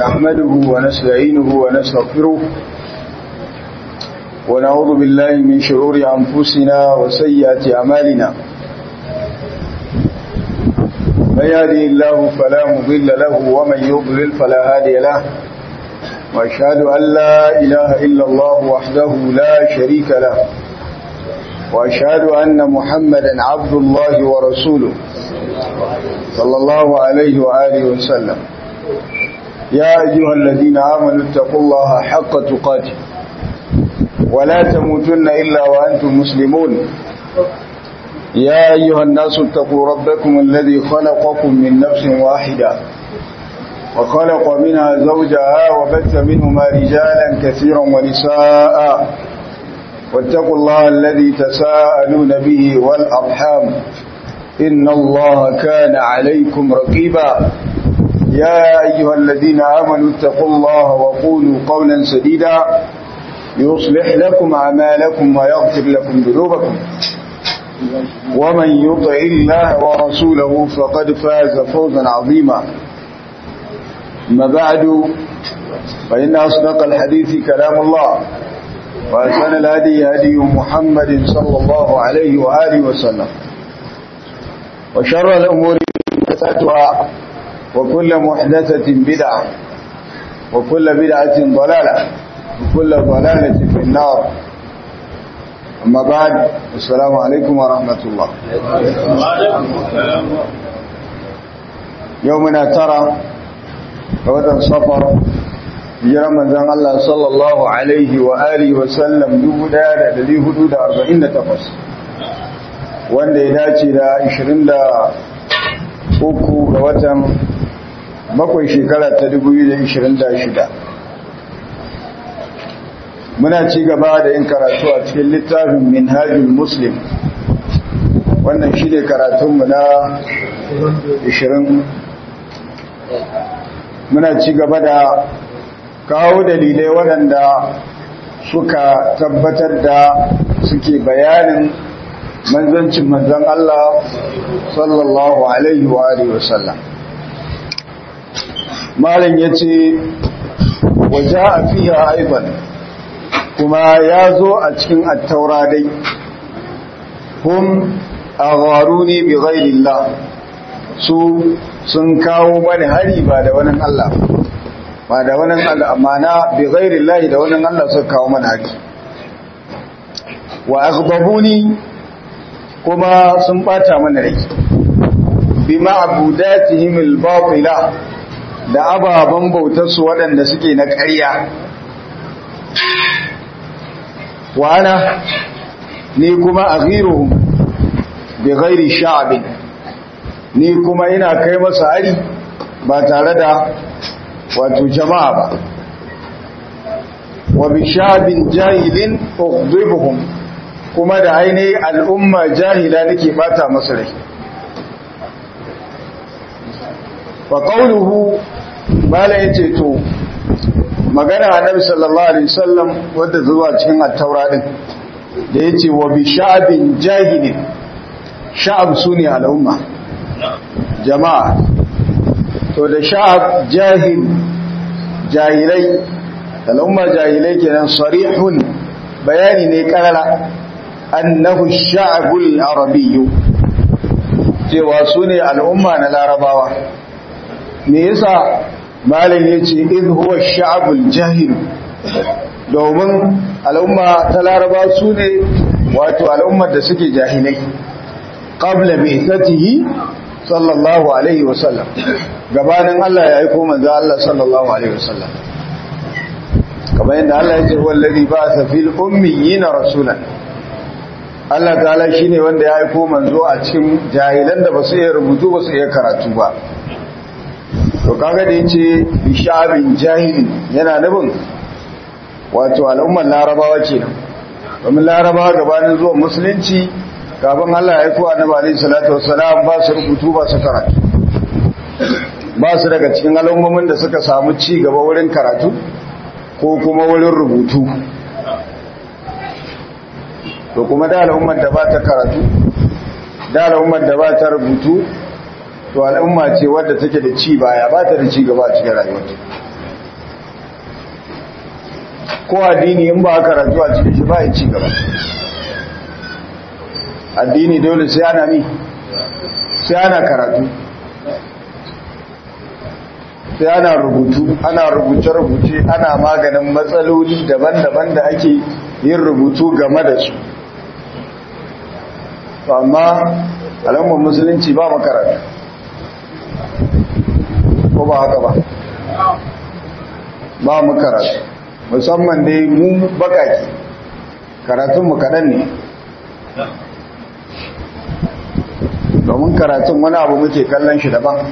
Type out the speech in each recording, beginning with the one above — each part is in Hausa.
نحمده ونستعينه ونستغفره ونعوذ بالله من شرور أنفسنا وسيئات أعمالنا من يهدي الله فلا مضل له ومن يضلل فلا هادي له وأشهد أن لا إله إلا الله وحده لا شريك له وأشهد أن محمدا عبد الله ورسوله صلى الله عليه وآله وسلم يا أيها الذين آمنوا اتقوا الله حق تقاته ولا تموتن إلا وأنتم مسلمون يا أيها الناس اتقوا ربكم الذي خلقكم من نفس واحدة وخلق منها زوجها وبث منهما رجالا كثيرا ونساء واتقوا الله الذي تساءلون به والأرحام إن الله كان عليكم رقيبا يا أيها الذين آمنوا اتقوا الله وقولوا قولا سديدا يصلح لكم أعمالكم ويغفر لكم ذنوبكم ومن يطع الله ورسوله فقد فاز فوزا عظيما أما بعد فإن أصدق الحديث كلام الله وأحسن الهدي هدي محمد صلى الله عليه وآله وسلم وشر الأمور محدثاتها وكل محدثة بدعة وكل بدعة ضلالة وكل ضلالة في النار أما بعد السلام عليكم ورحمة الله يومنا ترى ووتن صفر hijiran manzan Allah sallallahu Alaihi wa alihi wasallam 1448 wanda ya dace da 23 ga watan bakwai shekara ta 2026 muna ci gaba da yin karatu a cikin littafin minhajul muslim wannan shi ne karatunmu na 20 muna ci gaba da kawo dalilai waɗanda suka tabbatar da suke bayanin manzancin manzan Allah sallallahu Alaihi wa Alaihi wasallam. Malin ya ce, waje a fiye haifan, kuma ya zo a cikin attaura dai, kun a garu ne bi ghairillah su sun kawo mani hari ba da wani Allah ba da wani Allah amana bi ghairillah da wani Allah suka kawo mani hari wa aghdabuni kuma sun bata mana rai bi ma'budatihim al-batila da ababan bautar su waɗanda suke na ƙarya wa ana ni kuma aghiruhum bi ghairi sha'bin ni kuma ina kai masa hari ba tare da wato jama'a ba wa bi sha'bin jahilin ughdibuhum kuma da ainihin al'umma jahila nake bata masu rai wa qawluhu mala yace to magana annabi sallallahu alaihi wasallam wanda zuwa cikin at-taura din da yace wa bi sha'bin jahilin sha'ab sune al'umma jama'a to da sha'ab jahil jahilai al'umma jahilai kenan sarihun bayani ne karara annahu sha'abul arabiyyu cewa su ne al'umma na larabawa me yasa malam yace id huwa sha'abul jahil domin al'umma ta laraba su ne wato al'ummar da suke jahilai qabla bi'tatihi sallallahu alaihi wasallam gabanin Allah ya aika manzo Allah sallallahu alaihi wasallam kamar yadda Allah ya ce wallazi ba'atha fil ummiyina rasulan Allah ta'ala shine wanda ya aiko manzo a cikin jahilan da basu iya rubutu basu iya karatu ba to kaga da yace bishabin jahilin yana nufin wato al'ummar larabawa kenan domin larabawa gabanin zuwan musulunci kafin Allah ya aiko annabi alaihi salatu wassalam ba su rubutu ba su karatu ba su daga cikin al'ummomin da suka samu ci gaba wurin karatu ko kuma wurin rubutu to kuma da al'ummar da ba ta karatu da al'ummar da ba ta rubutu to al'umma ce wadda take da ci baya ba ta da ci gaba a cikin rayuwarta ko addini in ba karatu a cikin shi ba ya ci gaba addini dole sai ana mi sai ana karatu sai ana rubutu ana rubuce-rubuce ana maganin matsaloli daban-daban da ake yin rubutu game da su amma alamar musulunci ba makaranta ko ba haka ba ba makaranta musamman dai mu bakaki karatunmu kaɗan ne domin karatun wani abu muke kallon shi daban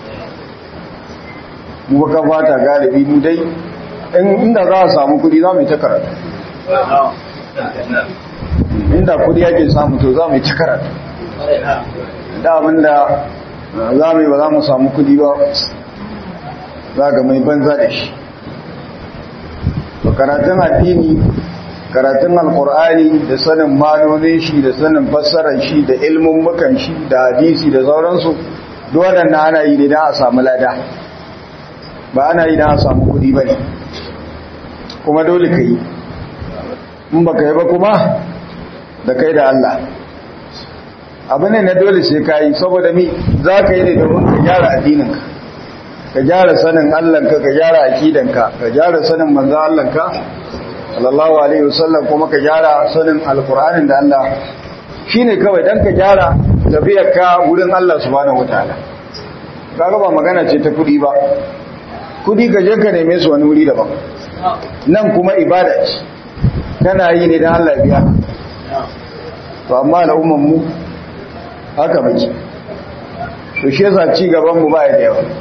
mu baka fata galibi mu dai inda za a samu kudi za mu yi ta karatu inda kudi yake samu to za mu yi ta karatu da abinda za mu yi ba za mu samu kudi ba za ga mai banza da shi karatun addini karatun alkur'ani da sanin manonin shi da sanin fassarar shi da ilmin mukan shi da hadisi da sauransu duk waɗanda ana yi ne don a samu lada ba ana yi don a samu kuɗi ba ne kuma dole ka yi in ba ka yi ba kuma da kai da Allah abu ne na dole sai ka yi saboda mi za ka yi ne domin ka gyara addininka ka gyara sanin Allahnka ka gyara akidanka ka gyara sanin manzo Allahnka sallallahu alaihi wasallam kuma ka gyara sanin alkur'anin da Allah shine kawai dan ka gyara tafiyarka wurin Allah subhanahu wataala kaga ba magana ce ta kudi ba kudi ka je ka neme su wani wuri daban nan kuma ibada ce kana yi ne dan Allah biya to amma al'umman mu haka muke to shi yasa ci gaban mu ba ya da yawa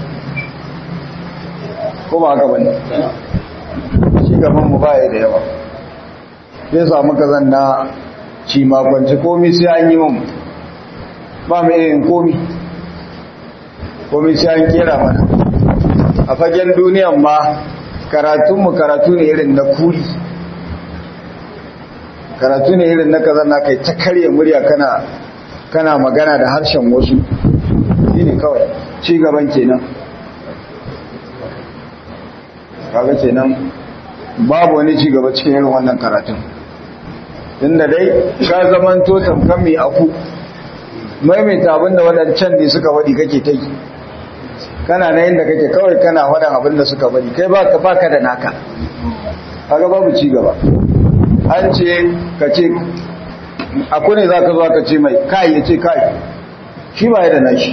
ko ba haka bane gaban mu baya da yawa sai samu kazan na ci makwanci komi sai an yi mun ba mu yin komi komi sai an kera mana a fagen duniyan ma karatunmu karatu ne irin na kuri karatu ne irin na kazan na kai ta karya murya kana kana magana da harshen wasu shi ne kawai ci gaban kenan kaga kenan babu wani ci gaba cikin irin wannan karatun inda dai ka zaman to tamkan mai aku maimaita abinda waɗancan ne suka waɗi kake ta yi kana na yadda kake kawai kana waɗan abinda suka waɗi kai ba ka baka da naka kaga babu ci gaba an ce ka ce aku ne za ka zo ka ce mai kai ya ce kai shi ba ya da nashi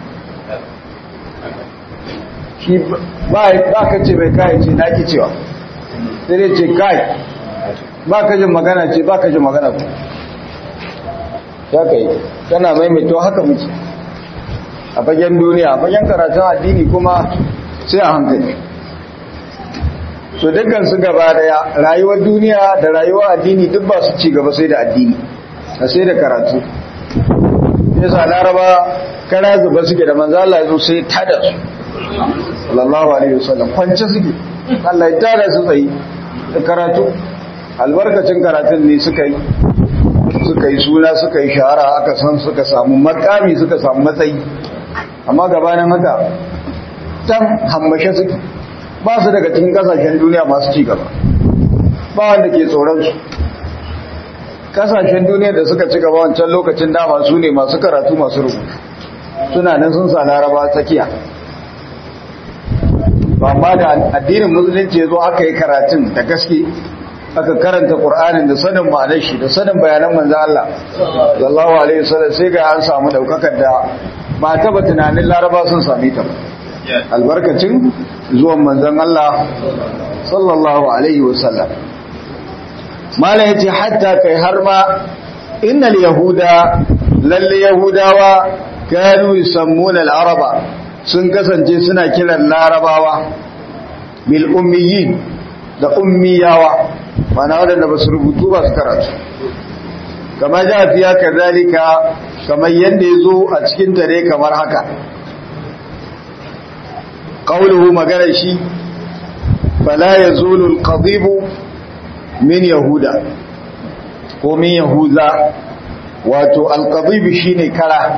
shi ba ka ce mai kai ce na ki cewa sai dai ce kai ba ka jin magana ce ba ka jin magana ku ya ka yi tana maimaito haka muke a fagen duniya a fagen karatun addini kuma sai a hankali so dukkan su gaba daya rayuwar duniya da rayuwar addini duk ba su ci gaba sai da addini a sai da karatu yasa laraba kara zuba suke da manzo Allah ya zo sai tada su sallallahu alaihi wasallam kwance suke Allah ya tada su tsayi da karatu albarkacin karatun ne suka yi suka yi suna suka yi shahara aka san suka samu makami suka samu matsayi amma gabanin haka tan hammashe suke ba su daga cikin kasashen duniya masu ci gaba ba wanda ke tsoron su kasashen duniya da suka ci gaba wancan lokacin dama su ne masu karatu masu rubutu suna nan sun sa laraba tsakiya ba ma da addinin musulunci ya zo aka yi karatun da gaske aka karanta ƙur'anin da sanin ma'anar shi da sanin bayanan manzan Allah sallallahu alaihi wasallam sai ga an samu daukakar da ba taba tunanin laraba sun sami ta albarkacin zuwan manzan Allah sallallahu alaihi wasallam mala yace hatta kai har ma innal yahuda lalle yahudawa kanu yusammuna al-araba sun kasance suna kiran larabawa bil ummiyin da ummiyawa mana wadanda ba su rubutu ba su karatu kama ja fiya kazalika kamar yadda ya zo a cikin tare kamar haka ƙauluhu maganar shi fala ya zulul qadibu min yahuda ko min yahuza wato alqadibu shine kara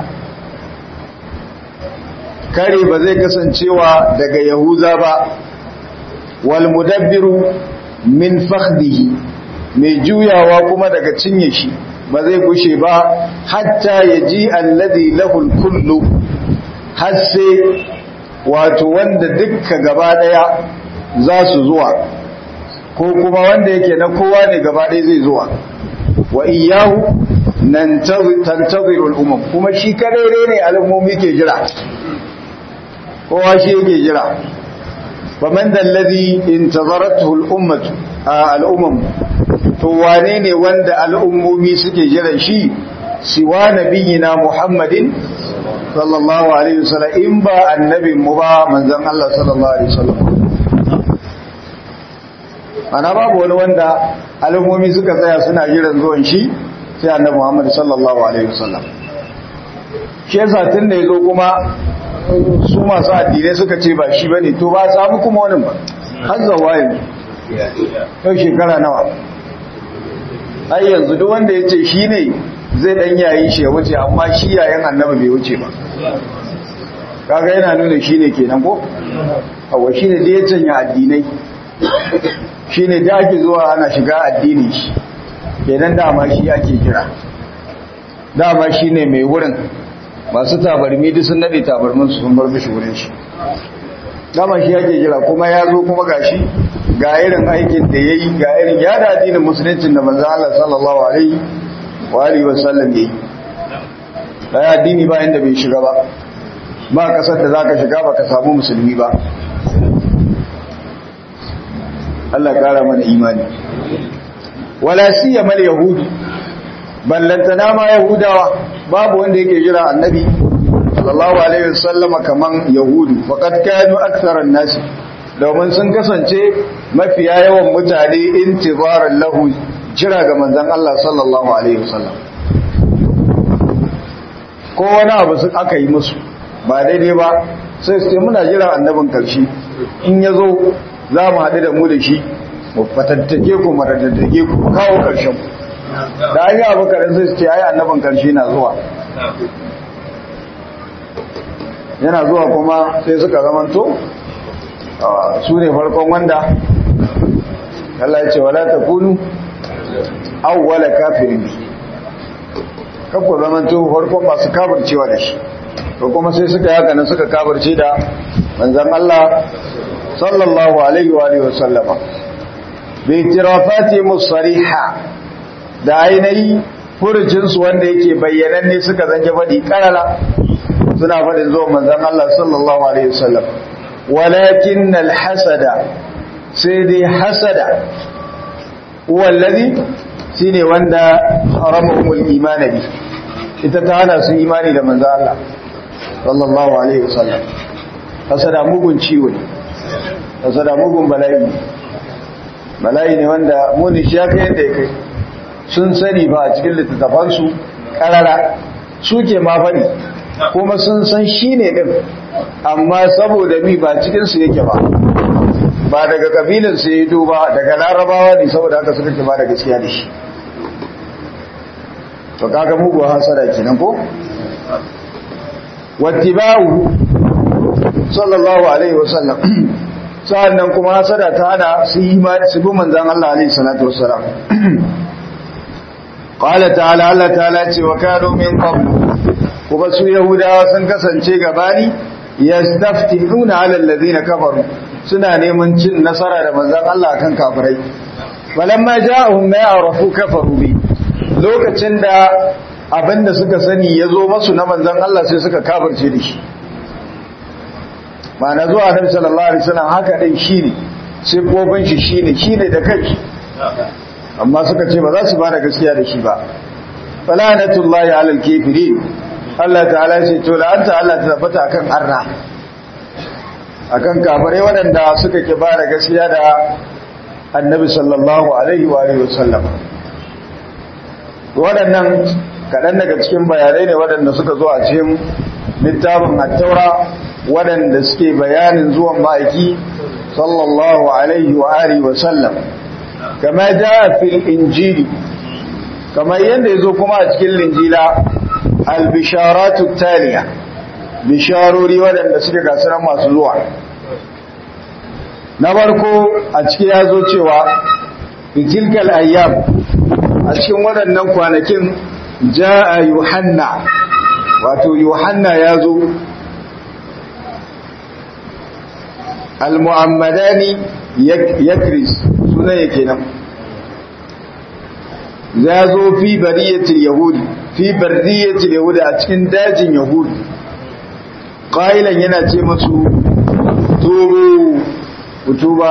kare ba zai kasancewa daga yahuza ba wal mudabbiru min fakhdihi mai juyawa kuma daga cinye shi ba zai gushe ba hatta yaji alladhi lahu kullu har sai wato wanda dukka gaba daya za su zuwa ko kuma wanda yake na kowa ne gaba daya zai zuwa wa iyahu nan tantazirul umam kuma shi kadai ne al'ummomi ke jira kowa shi yake jira faman dallazi intazaratuhu al-ummatu al-umam to wane ne wanda al'ummomi suke jiran shi siwa nabiyina muhammadin sallallahu alaihi wasallam in ba annabin mu ba manzon Allah sallallahu alaihi wasallam ana babu wani wanda al'ummomi suka tsaya suna jiran zuwan shi sai annabi Muhammad sallallahu alaihi wasallam shi yasa tun da yazo kuma su masu addinai suka ce ba shi bane to ba samu kuma wani ba har zawaye yau shekara nawa ai yanzu duk wanda ya ce shi ne zai dan yayi shi ya wuce amma shi yayin annabi bai wuce ba kaga yana nuna shi ne kenan ko awa shi ne da ya canya addinai shi ne da ake zuwa ana shiga addini shi kenan dama shi ake kira dama shi ne mai wurin masu tabarmi duk sun nade tabarmin su sun bar mishi wurin shi dama shi ake kira kuma ya zo kuma gashi ga irin aikin da ya yi ga irin ya da addinin musuluncin da manzan Allah sallallahu alaihi wa alihi wa sallam ya yi da ya addini ba inda bai shiga ba ba kasar da zaka shiga ba ka samu musulmi ba Allah kara mana imani wala siyama yahudu ballantana ma yahudawa babu wanda yake jira annabi sallallahu alaihi wasallam kaman yahudu faqad kanu aktharan nas domin sun kasance mafiya yawan mutane intizaran lahu jira ga manzon Allah sallallahu alaihi wasallam ko wani abu su aka yi musu ba daidai ba sai su ce muna jira annabin karshe in ya zo za mu haɗu da mu da shi mu fatattake ku mu radaddake ku kawo ƙarshen da an yi abu karin sai su ce ai annabin karshe na zuwa yana zuwa kuma sai suka zamanto su ne farkon wanda Allah ya ce wala ta kunu awwala kafirin bi kakku zamanto farkon masu kafircewa da shi to kuma sai suka yaka nan suka kafirce da manzan Allah sallallahu alaihi wa alihi wasallama bi tirafati musariha da ainihi furucinsu wanda yake bayyananne suka zange faɗi karara suna faɗin zuwa manzan Allah sallallahu alaihi wasallam walakin alhasada sai dai hasada wallazi shine wanda haramul iman bi ita ta hana su imani da manzan Allah sallallahu alaihi wasallam hasada mugun ciwo ne hasada mugun bala'i bala'i ne wanda muni shi ya kai yadda ya kai sun sani ba a cikin littattafansu karara suke ma faɗi kuma sun san shi ne ɗin amma saboda mi ba cikinsu yake ba ba daga ƙabilinsu ya yi ba daga larabawa ne saboda haka suka ke ba da gaskiya da shi to kaga mugu hasara kenan ko wattiba'u sallallahu alaihi wasallam sa'annan kuma hasada ta hana su yi su bi manzon Allah alaihi salatu wassalam qala ta'ala Allah ta'ala ce wa kanu min qablu kuma su yahudawa sun kasance gabani yastaftihuna 'ala alladhina kafaru suna neman cin nasara da manzon Allah kan kafirai walamma ja'ahum ma ya'rafu kafaru bi lokacin da abinda suka sani yazo masu na manzon Allah sai suka kafirce da shi ma'ana zuwa Annabi sallallahu alaihi wasallam haka din shine sai kofin shi shine shine da kai amma suka ce ba za su ba da gaskiya da shi ba falanatullahi alal kafirin Allah ta'ala ce to la'anta Allah ta tabbata akan arna akan kafirai waɗanda suka ki ba da gaskiya da annabi sallallahu alaihi wa alihi wasallam waɗannan kaɗan daga cikin bayanai ne waɗanda suka zo a cikin littafin at-taura waɗanda suke bayanin zuwan ma'aiki sallallahu alaihi wa alihi wasallam kama jaa fil injili kamar yadda yazo kuma a cikin linjila albisharatu taliya bisharori waɗanda suke gasunan masu zuwa na farko a ciki ya zo cewa fitilkal ayyam a cikin waɗannan kwanakin ja'a yuhanna wato yuhanna ya zo al-mu'ammadani yakris sunan yake nan ya zo fi bariyatil yahudi fi bariyatil yahudi a cikin dajin yahudi qailan yana ce masu tubu utuba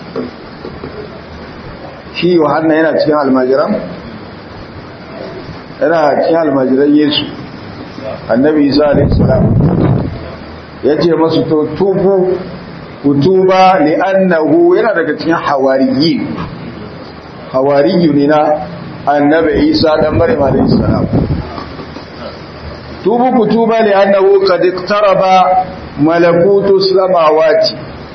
shi yohanna yana cikin almajiran yana cikin almajiran yesu annabi isa alaihi salam ya ce masu to tubu kutuba li'annahu yana daga cikin hawariyi hawariyu ne na annabi isa dan maryam alayhi salam tubu kutuba li'annahu qad iqtaraba malakutu samawati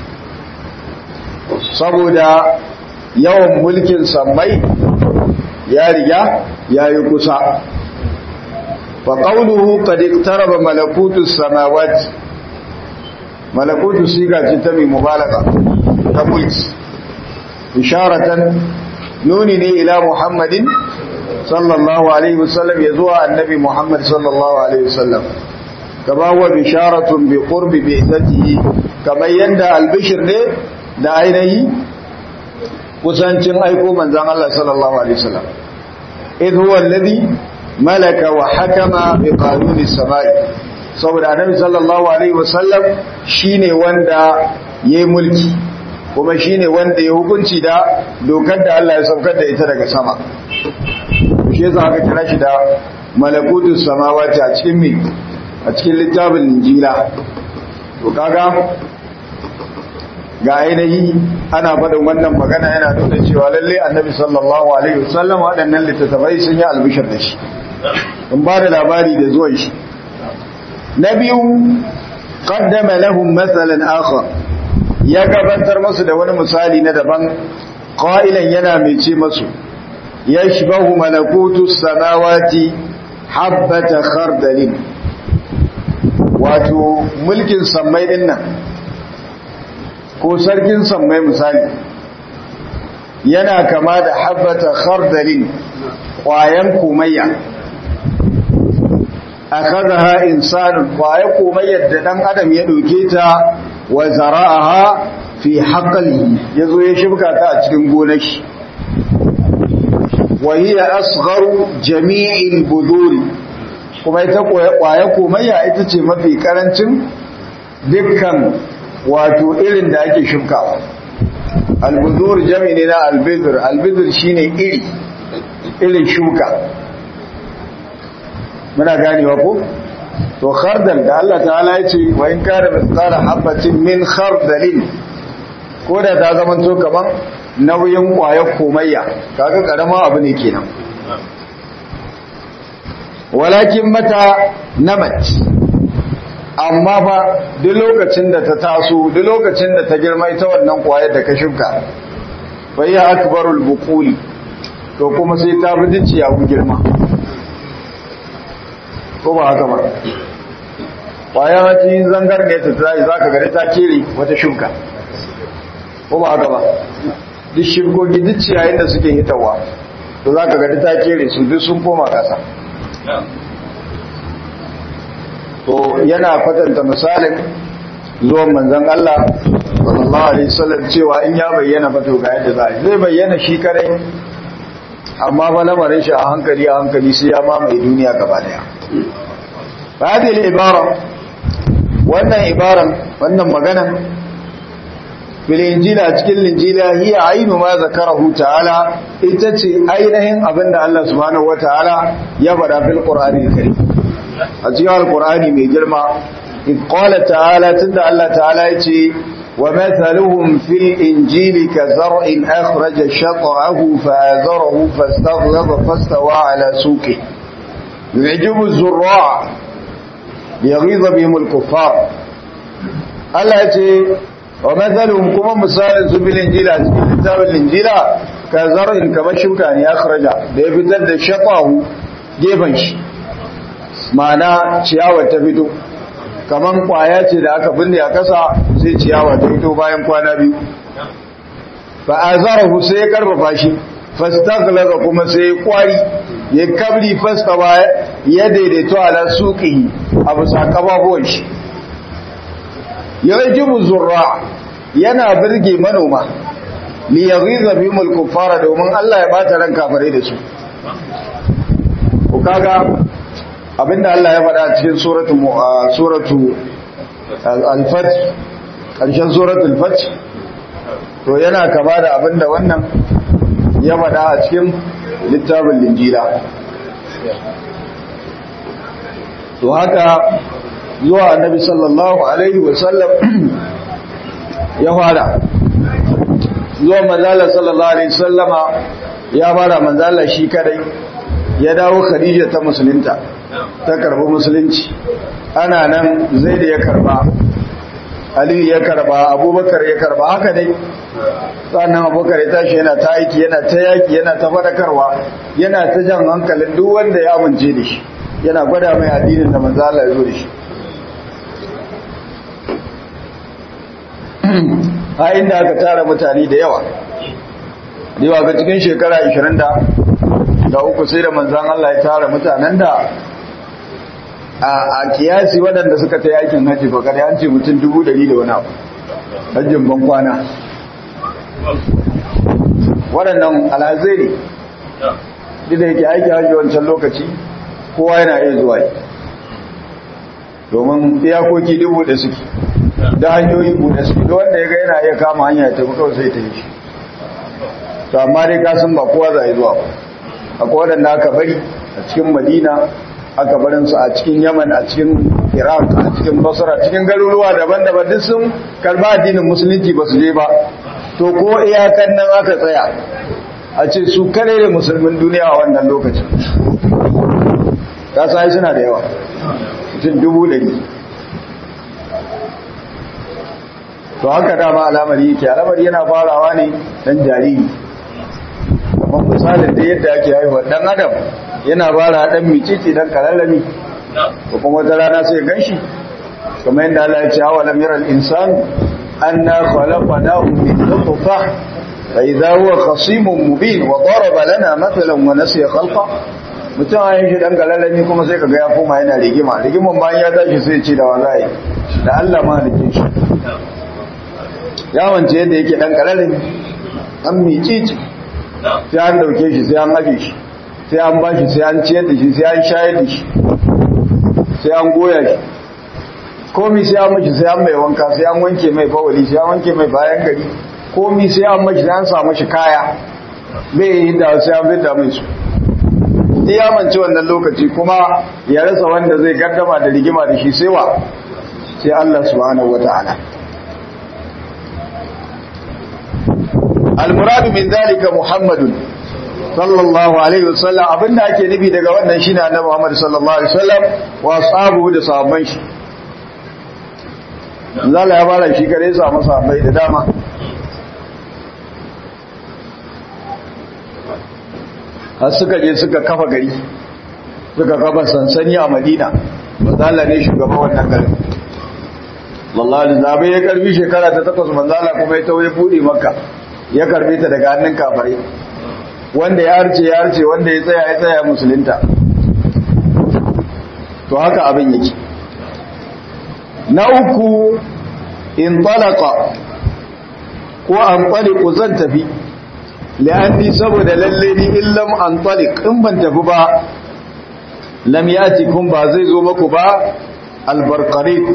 saboda yawan mulkin sammai ya riga yayi kusa fa qawluhu qad iqtaraba malakutu samawati malakutu siga ce ta mai mubalaga ta mulki isharatan nuni ne ila muhammadin sallallahu alaihi wasallam ya zuwa annabi muhammad sallallahu alaihi wasallam kama wa bisharatun bi qurbi bi izatihi kamar yanda albishir ne da ainihi kusancin aiko manzon Allah sallallahu alaihi wasallam idh huwa alladhi malaka wa hakama bi qanuni samai saboda annabi sallallahu alaihi wasallam shine wanda yayi mulki kuma shine wanda ya hukunci da dokar da Allah ya saukar da ita daga sama shi yasa aka kira shi da malakutus samawati a cikin mi a cikin littafin injila to kaga ga ainihi ana faɗin wannan magana yana nuna cewa lalle annabi sallallahu alaihi wasallam waɗannan littattafai sun yi albishir da shi in ba da labari da zuwan shi na biyu qaddama lahum mathalan akhar ya gabatar masu da wani misali na daban qailan yana mai ce masu yashbahu malakutu samawati habbata khardalin wato mulkin sammai din nan ko sarkin sammai misali yana kama da habbata khardalin ƙwayan komayya akhadha insanun ƙwayan komayyar da dan adam ya doke ta wa zara'aha fi haqlihi yazo ya shibka ta a cikin gonar shi wa hiya asgharu jami'il buduri kuma ita ƙwaya komayya ita ce mafi karancin dukkan wato irin da ake shukawa albudur jami ne na albidur albidur shine iri irin shuka muna ganewa ko to khardal da Allah ta'ala ya ce wa in kana mithqala habatin min khardalin ko da ta zama to kaman nauyin ƙwayar komayya kaga karama abu ne kenan walakin mata namat amma fa duk lokacin da ta taso duk lokacin da ta girma ita wannan kwayar da ka shuka bai ya akbarul buquli to kuma sai ta bi dici ya girma ko ba haka ba kwaya wata zangar ne ta tsaye za ka gari ta kere wata shuka ko ba haka ba duk shukoki duk ciyayin da suke hitawa to za ka gari ta kere su duk sun koma kasa to yana kwatanta misalin zuwan manzon Allah sallallahu alaihi wasallam cewa in ya bayyana fa to ga yadda za zai bayyana shi kare amma ba lamarin shi a hankali a hankali sai ya mamaye duniya gaba daya hadhihi ibara wannan ibaran wannan magana fil injila cikin linjila hiya ainu ma zakarahu ta'ala ita ce ainihin abinda Allah subhanahu wataala ya faɗa fil qur'ani karim a cikin alkur'ani mai girma in qala ta'ala tunda Allah ta'ala yace wa mathaluhum fil injili ka zar'in akhraja shat'ahu fa'azarahu fastaghlaba fastawa ala suqi yu'jibu az-zurra' yaghiza bihim al-kuffar Allah yace wa mathaluhum kuma misalin su bil injila cikin kitabul injila ka zar'in kamar shuka ne akhraja da ya fitar da shat'ahu gefen shi ma'ana ciyawar ta fito kaman kwaya ce da aka binne a kasa sai ciyawa ta fito bayan kwana biyu fa azarahu sai ya karfafa shi fastaghlaza kuma sai ya kwari ya kabri fastawa ya daidaito ala suqihi a bisa kababuwan shi yarjibu zurra yana birge manoma li yaghiza bihim al-kuffara domin Allah ya bata ran kafare da su ko kaga abinda Allah ya faɗa cikin suratu suratu al-fath karshen suratul fath to yana kama da abinda wannan ya faɗa a cikin littafin linjila to haka zuwa annabi sallallahu alaihi wasallam ya fara zuwa manzala sallallahu alaihi wasallama ya fara manzala shi kadai ya dawo khadija ta musulunta ta karbi musulunci ana nan zai da ya karba aliyu ya karba abubakar ya karba haka dai sannan abubakar ya tashi yana ta aiki yana ta yaki yana ta fadakarwa yana ta jan hankalin duk wanda ya amince da shi yana gwada mai addinin da manzala ya zo da shi a inda aka tara mutane da yawa yawa ga cikin shekara 20 da uku sai da manzan Allah ya tara mutanen da a kiyasi waɗanda suka ta yakin hajji ba kada an ce mutum dubu dari da wani abu hajjin ban kwana waɗannan alhazai ne duk da yake aiki hajji wancan lokaci kowa yana iya zuwa domin iyakoki dubu da suke da hanyoyi buɗe su da wanda ya ga yana iya kama hanya ta kawai sai ta yi shi to amma dai ka san ba kowa za a yi zuwa ba akwai waɗanda aka bari a cikin madina aka barin su a cikin yaman a cikin iraq a cikin basra cikin garuruwa daban-daban duk sun karba addinin musulunci ba su je ba to ko iyakan nan aka tsaya a ce su kare da musulmin duniya a wannan lokacin ka sai suna da yawa mutum dubu ɗari to haka dama al'amari yake al'amari yana farawa ne dan jariri kamar misalin da yadda ake haihuwa dan adam yana fara dan micici dan kalalami ko kuma wata rana sai ganshi kamar yadda Allah ya ce awa lam yara al-insan anna khalaqnahu min nutfah fa idha huwa khasimun mubin wa daraba lana mathalan wa nasiya khalqa mutum a yin shi dan kalalami kuma sai kaga ya koma yana rigima rigiman bayan ya tashi sai ce da wallahi da Allah ma halikin shi yawance yadda yake dan kararin an micici sai an dauke shi sai an aje shi sai an bashi sai an ciyar da shi sai an shayar da shi sai an goya shi komi sai an mashi sai an mai wanka sai an wanke mai bawali sai an wanke mai bayan gari komi sai an mashi sai an sa mashi kaya bai yi da sai an fita mai su iya mance wannan lokaci kuma ya rasa wanda zai gaddama da rigima da shi sai wa sai Allah subhanahu wataala almuradu min zalika muhammadun sallallahu alaihi wasallam abinda ake nufi daga wannan shine annabi Muhammad sallallahu alaihi wasallam wa ashabuhu da sahabban shi zalla ya fara shi kare sa masa bai da dama har suka je suka kafa gari suka kafa sansani a Madina manzala ne shugaban wannan garin wallahi da zabe ya karbi shekara ta takwas manzala kuma ya tawaye bude makka ya karbe ta daga hannun kafare wanda ya harce ya harce wanda ya tsaya ya tsaya musulunta to haka abin yake na uku in talaka ko an taliku zan tafi la'anni saboda lalle ni illam an talik in ban tafi ba lam yatikum ba zai zo maku ba albarqarit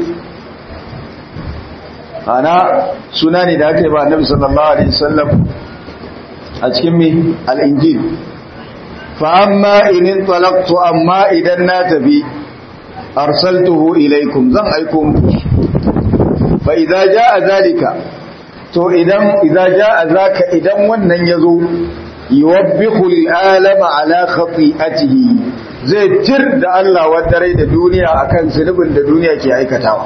ana suna ne da aka yi ba annabi sallallahu alaihi wasallam a cikin mi al-injil fa amma in talaqtu amma idan na tafi arsaltuhu ilaikum zan aiko muku fa idza jaa zalika to idan idza jaa zaka idan wannan yazo yuwabbihu al-alama ala khati'atihi zai tir da Allah wadare da duniya akan zunubin da duniya ke aikatawa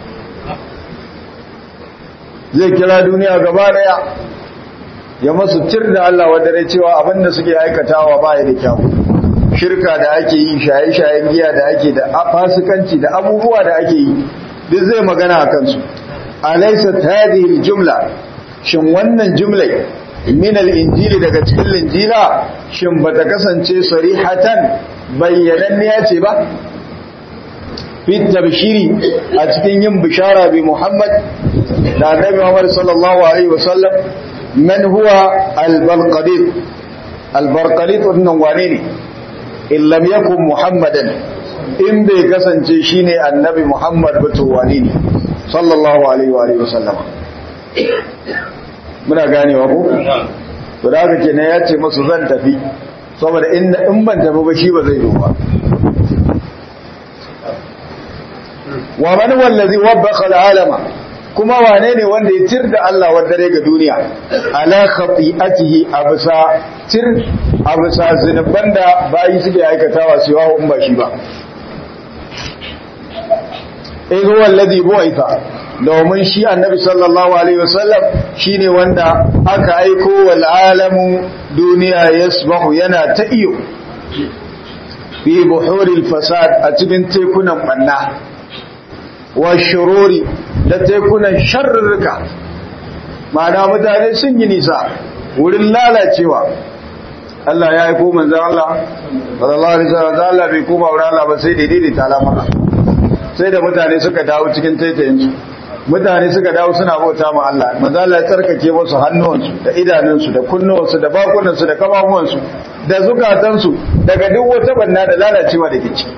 zai kira duniya gaba daya ya masu tir da Allah wadare cewa abinda suke aikatawa ba ya da kyau shirka da ake yi shaye-shayen giya da ake da fasikanci da abubuwa da ake yi duk zai magana a kansu alaysat hadhihi aljumla shin wannan jumlai min al-injili daga cikin linjila shin bata kasance sarihatan bayyananniya ce ba fi tabshiri a cikin yin bishara bi Muhammad da Annabi Muhammad sallallahu alaihi wasallam man huwa al-balqadid al-balqadid wannan wane ne in lam yakun Muhammadan in bai kasance shine Annabi Muhammad ba to wane ne sallallahu alaihi wa alihi wasallam muna ganewa ko to da haka kenan ya ce musu zan tafi saboda in ban tafi ba shi ba zai yi ba wa man wallazi wabbaqa al'alama kuma wane ne wanda ya tir da Allah wa dare ga duniya ala khati'atihi absa tir absa zinuban da bayi suke aikatawa su yawo in ba shi ba eh huwa alladhi bu'itha domin shi annabi sallallahu alaihi wasallam shine wanda aka aiko wal alamu duniya yasbahu yana ta iyo fi buhuril fasad a cikin tekunan banna wa shururi da tekunan sharrurruka ma'ana mutane sun yi nisa wurin lalacewa Allah ya aiko manzon Allah sallallahu alaihi wasallam Allah bai koma wurin Allah ba sai daidai ta lamara sai da mutane suka dawo cikin taitayinsu mutane suka dawo suna bauta ma Allah manzo Allah ya tsarkake musu hannuwansu da idanunsu da kunnuwansu da bakunansu da kafafuwansu da zukatansu daga duk wata banna da lalacewa da ke ciki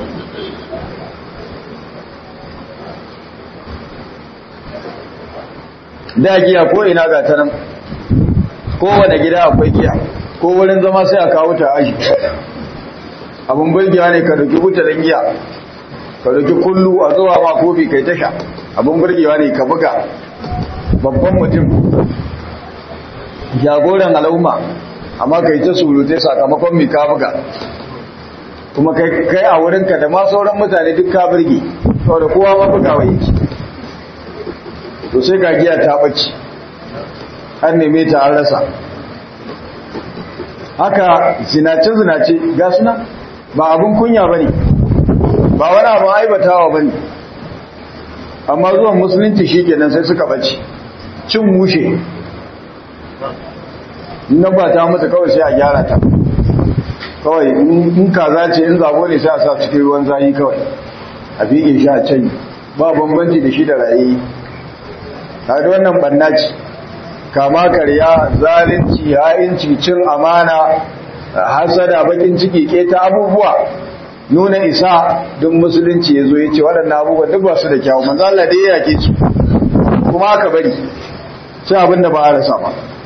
da giya ko ina ga ta nan kowane gida akwai giya ko wurin zama sai a kawo ta aji abin burgewa ne ka dauki butanen giya ka dauki kullu a zuwa ma kofi kai tasha abin burgewa ne ka buga babban mutum jagoran al'umma amma kai ta surutai sakamakon mai ka buga kuma kai a wurinka da ma sauran mutane duk ka burge saboda kowa ma bugawa yake to sai ga giya ta ɓace an neme ta an rasa haka zinace-zinace ga suna ba abin kunya ba ne ba wani abin aibatawa ba ne amma zuwan musulunci shi kenan sai suka ɓace cin mushe na ba ta mata kawai sai a gyara ta kawai in kaza ce in zabo ne sai a sa cikin ruwan zayi kawai a fiye shi a can ba bambanci da shi da raye kaga wannan banna ce kama karya zalunci ha'inci cin amana hasada bakin ciki keta abubuwa nuna isa don musulunci ya zo ya ce waɗannan abubuwa duk ba su da kyawu manzo Allah dai ya yake su kuma aka bari sai abinda ba a rasa ba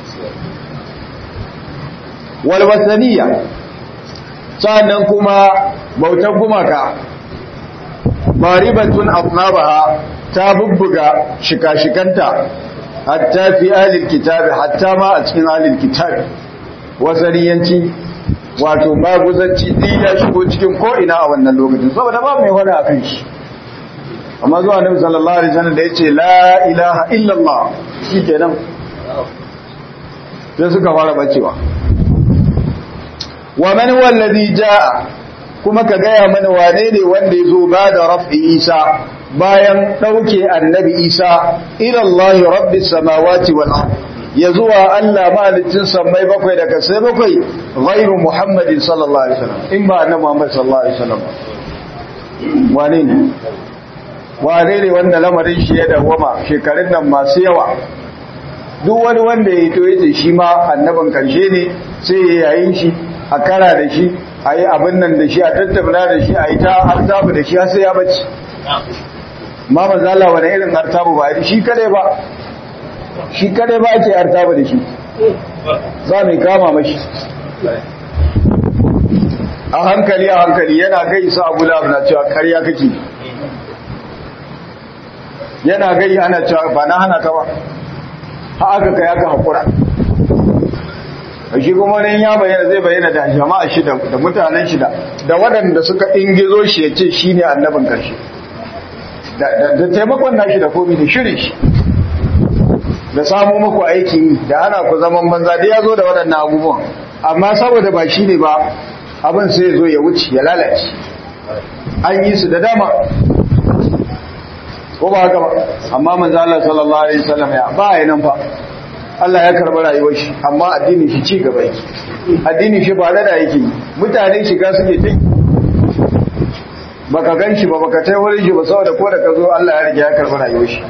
wal wasaniya sannan kuma bautar gumaka maribatun afnabaha ta bubbuga shika-shikanta hatta fi alil kitabi hatta ma a cikin alil kitabi wasaniyanci wato maguzanci ɗin ya shigo cikin ko'ina a wannan lokacin saboda ba mai wani a kan shi amma zuwa nabi sallallahu alaihi wasallam da ya ce la ilaha illallah shi kenan sai suka fara bacewa wa man wallazi jaa kuma ka gaya mana wane ne wanda ya zo ba da raf'i isa bayan ɗauke annabi isa ilallahi rabbi samawati wal ard ya zuwa Allah malicin sammai bakwai da kasai bakwai ghairu muhammadin sallallahu alaihi wasallam in ba annabi muhammad sallallahu alaihi wasallam wane ne wane ne wanda lamarin shi ya dawama shekarun nan masu yawa duk wani wanda ya to yace shi ma annaban karshe ne sai ya yayin shi a kara da shi a yi abin nan da shi a tattauna da shi a yi ta artabu da shi har sai ya bace ma mazala wani irin artabu ba shi kadai ba shi kadai ba ake artabu da shi za mai kama mashi a hankali a hankali yana gaisa abu labu na cewa karya kake yana gai ana cewa ba na hana ka ba ha aka kai aka haƙura shi kuma wani ya bayyana zai bayyana da jama'a shida da mutanen shida da waɗanda suka ingizo shi ya ce shi ne annabin ƙarshe da taimakon nashi da komi da shirin shi da samu muku aiki da ana ku zaman banza da ya zo da waɗannan abubuwan amma saboda ba shi ne ba abin sai zo ya wuce ya lalace an yi su da dama ko ba haka ba amma manzo Allah sallallahu alaihi wasallam ya ba ya nan fa Allah ya karɓi rayuwar shi amma addinin shi ci gaba yake addinin shi ba da yake mutane shiga suke ta baka gan shi ba baka tai wurin shi ba saboda ko da ka zo Allah ya rige ya karɓi rayuwar shi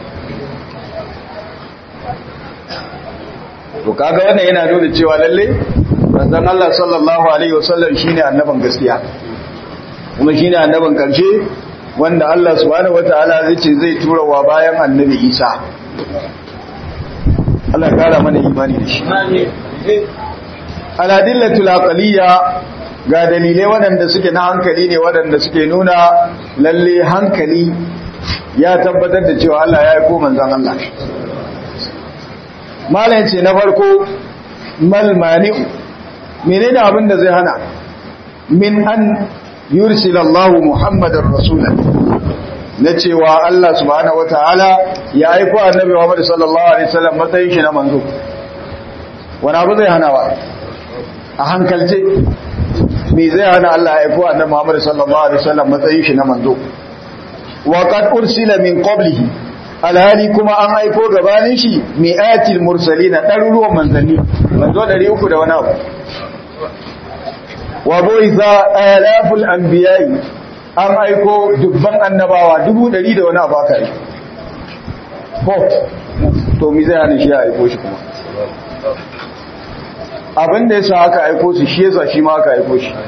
to kaga wannan yana nuna cewa lalle manzon Allah sallallahu alaihi wasallam shine annaban gaskiya kuma shine annaban karshe wanda Allah subhanahu wataala zai ce zai tura wa bayan annabi Isa Allah ya kara mana imani da shi aladillatul aqliya ga dalilai waɗanda suke na hankali ne waɗanda suke nuna lalle hankali ya tabbatar da cewa Allah ya aiko manzon Allah malam ce na farko mal mani'u menene abin da zai hana min an yursila Allah Muhammadar rasulan na cewa Allah subhanahu wataala ya aiko annabi Muhammad sallallahu alaihi wasallam matsayin shi na manzo wani abu zai hana wa a hankalce me zai hana Allah ya aiko annabi Muhammad sallallahu alaihi wasallam matsayin shi na manzo wa qad ursila min qablihi alhali kuma an aiko gabanin shi mi'atil mursalina ɗaruruwan manzanni manzo 300 da wani abu wa buitha alaful anbiya'i an aiko dubban annabawa dubu ɗari da wani abu aka yi ko to mi zai hana shi ya aiko shi kuma abin da ya sa aka aiko su shi yasa shi ma aka aiko shi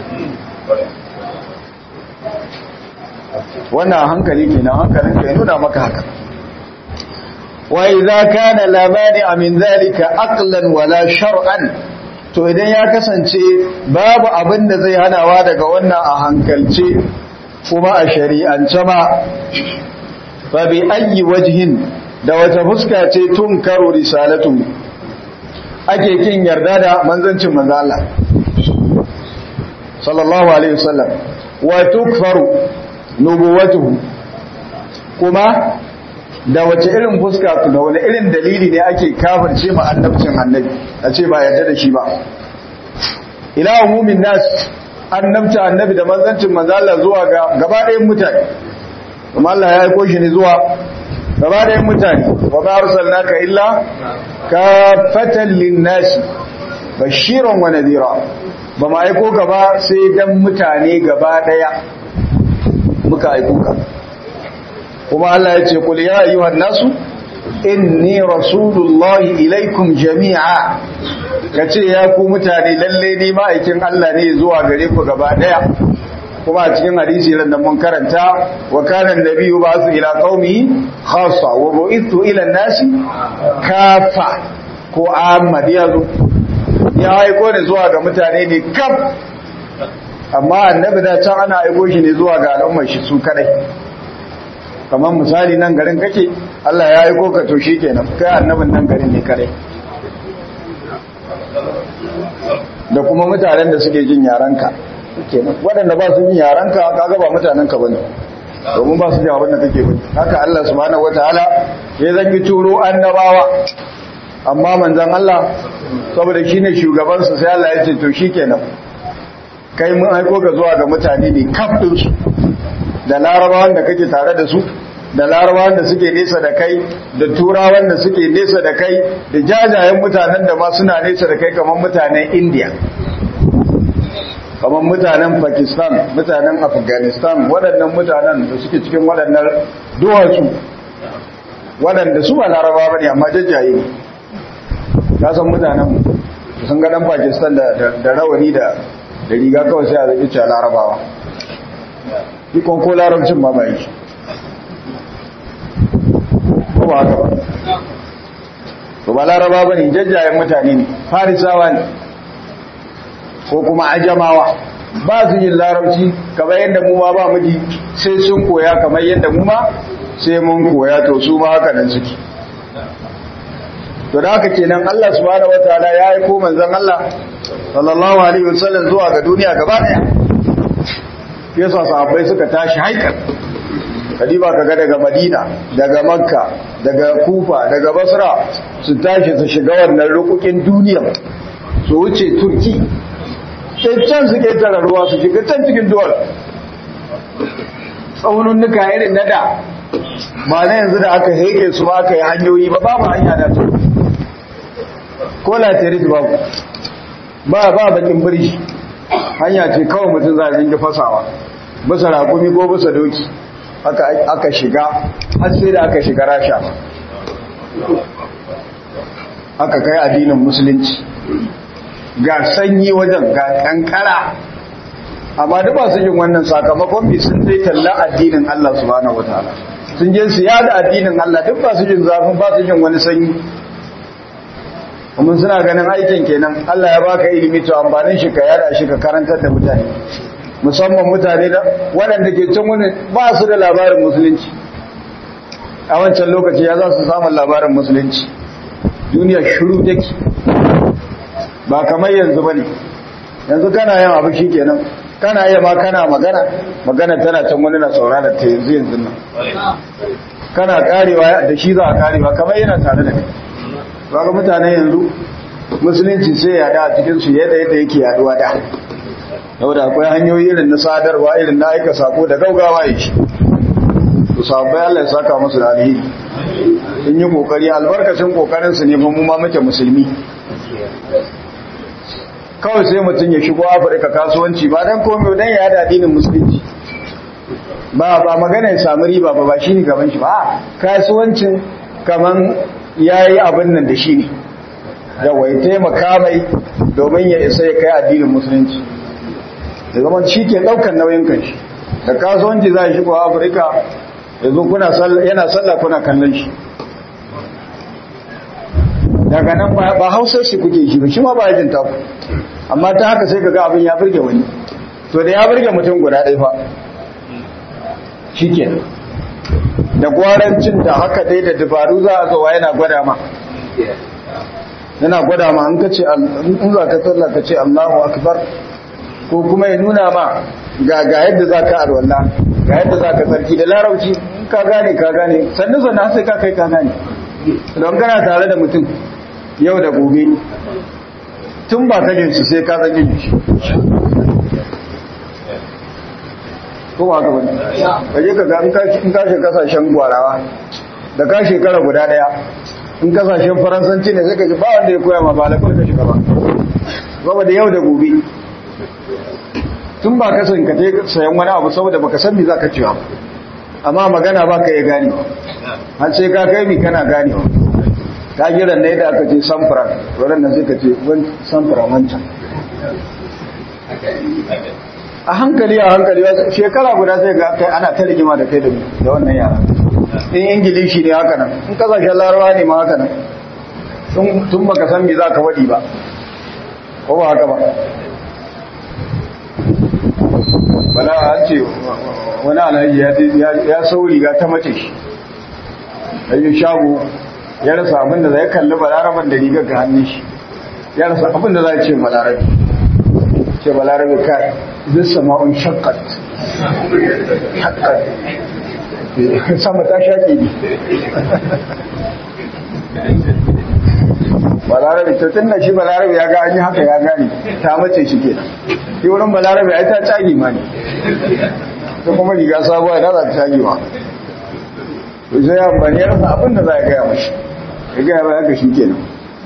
wannan hankali kenan hankalin ka ya nuna maka haka wa idza kana la mani'a min zalika aqlan wala shar'an to idan ya kasance babu abin da zai hanawa daga wannan a hankalce kuma a shari'ance ma fa bi ayyi wajhin da wata fuska ce tun karo risalatu ake kin yarda da manzancin manzo Allah sallallahu alaihi wasallam wa tukfaru nubuwatuhu kuma da wace irin fuska da wani irin dalili ne ake kafirce ma annabcin annabi a ce ba yarda da shi ba ila umumin nas annabta annabi da manzancin manzo Allah zuwa ga gaba ɗayan mutane kuma Allah ya aiko shi ne zuwa gaba ɗayan mutane wa ma arsalnaka illa kafatan lin-nas bashiran wa nadhira ba ma aiko gaba sai dan mutane gaba ɗaya muka aiko ka kuma Allah ya ce kul ya ayyuhan nasu inni rasulullahi ilaikum jami'a kace ya ku mutane lalle ni ma'aikin Allah ne zuwa gare ku gaba daya kuma a cikin hadisi ran da mun karanta wa kana annabiyyu ba'athu ila qaumi khassa wa bu'ithu ila nasi kafa ko amma yazo ya aiko ne zuwa ga mutane ne kaf amma annabi da can ana aiko shi ne zuwa ga al'ummar shi su kadai kamar misali nan garin kake Allah ya aiko ka to kenan kai annabin nan garin ne kare da kuma mutanen da suke jin yaranka kenan waɗanda ba su jin yaranka kaga ba mutanen ka bane domin ba su jin abin da kake bane haka Allah subhanahu wataala ya zangi turo annabawa amma manzon Allah saboda shine shugaban su sai Allah ya ce to shikenan kai mun aiko ka zuwa ga mutane ne kaf din su da larabawan da kake tare da su da larabawan da suke nesa da kai da turawan da suke nesa da kai da jajayen mutanen da ma suna nesa da kai kamar mutanen india kamar mutanen pakistan mutanen afghanistan waɗannan mutanen da suke cikin waɗannan duwatsu waɗanda su ba laraba ba ne amma jajaye ne ka san mutanen sun ga ɗan pakistan da rawani da riga kawai sai a zaɓi cewa larabawa ikon ko larabcin ma bai ko ba haka ba to ba laraba ba ne jajjayen mutane ne farisawa ne ko kuma ajamawa ba su yin larabci kamar yadda mu ma ba muji sai sun koya kamar yadda mu ma sai mun koya to su ma haka nan suke to da haka kenan Allah subhanahu wataala ya yi ko manzon Allah sallallahu alaihi wasallam zuwa ga duniya gaba daya yasa sahabbai suka tashi haikal kadiba kaga daga madina daga makka daga kufa daga basra su tashi su shiga wannan rukukin duniya su wuce turki sai can su ketara ruwa su shiga can cikin duwar tsaununuka irin na da ba na yanzu da aka heke su ba aka yi hanyoyi ba babu hanya da su ko latirit babu ba ba bakin birji hanya ce kawai mutum za a zinga fasawa bisa rakumi ko bisa doki aka shiga har sai da aka shiga rasha aka kai addinin musulunci ga sanyi wajen ga kankara amma duk ba su yin wannan sakamakon bi sun zai talla addinin Allah subhanahu wataala sun je su yada addinin Allah duk ba su jin zafin ba su jin wani sanyi kuma suna ganin aikin kenan Allah ya baka ilimi to amfanin shi ka yada shi ka karantar da mutane musamman mutane da waɗanda ke can wani ba su da labarin musulunci a wancan lokaci ya za su samun labarin musulunci duniya shiru take ba kamar yanzu bane yanzu kana yin abu kenan kana iya ma kana magana magana tana can wani na saurara ta yanzu yanzu nan kana karewa da shi za a karewa kamar yana tare da kai ga mutane yanzu musulunci sai ya da a cikin su yadda yadda yake yaduwa da saboda akwai hanyoyi irin na sadarwa irin na aika sako da gaugawa ya shi su sabbai Allah ya saka musu da alheri sun yi kokari albarkacin kokarin su ne fa mu ma muke musulmi kawai sai mutum ya shigo Afirka kasuwanci ba dan komai dan ya da addinin musulunci ba ba magana ya samu riba ba ba shine gaban shi ba kasuwancin kaman yayi abin nan da shi ne yawa ya taimaka mai domin ya isa ya kai addinin musulunci da zaman shi ke ɗaukar nauyin kanshi da kasuwanci za a shigo afirka yanzu kuna yana sallah kuna kallon shi daga nan ba hausar shi kuke shi ba shi ma ba yajin taku amma ta haka sai ga abin ya birge wani to da ya birge mutum guda ɗaya fa shi ke da gwarancin da haka dai da dabaru za a zowa yana gwada ma yana gwada ma an kace in za ka sallah ka ce Allahu akbar ko kuma ya nuna ma ga ga yadda za ka alwala ga yadda za ka sarki da larauci ka gane ka gane sannan sannan sai ka kai ka gane don kana tare da mutum yau da gobe tun ba ka jinsu sai ka san yin shi ko ba ka bane ka je ka ga in ka shi kasashen gwarawa da ka shekara guda daya in kasashen faransanci ne sai ka ji ba wanda ya koya ma ba lafiyar ka shiga ba ba da yau da gobe tun ba ka san ka je sayan wani abu saboda baka san me zaka ci ba amma magana ba ka iya gane har sai ka kai mi kana gane ta giran ne da aka ce samfura wurin nan sai ka ce wani samfura wancan a hankali a hankali shekara guda sai ga kai ana ta rigima da kai da wannan yara in ingilishi ne haka nan in kasashen larawa ne ma haka nan tun baka san me za ka waɗi ba ko ba haka ba bala an ce wani alhaji ya sau riga ta mace shi ɗanyi shago ya rasa abin da zai kalli balaraban da rigar ga hannun shi ya rasa abin da za a ce balarabe ce balarabe kai zai sama'un shakkat shakkat sama ta shaƙi ne balarabe to tun da shi balarabe ya ga an yi haka ya gane ta mace shi ke shi wurin balarabe ya ta cagi ma ne ta kuma riga sabuwa ya za ta cagi ma to sai amfani ya rasa abin da za a gaya mashi ya gaya ba haka shi kenan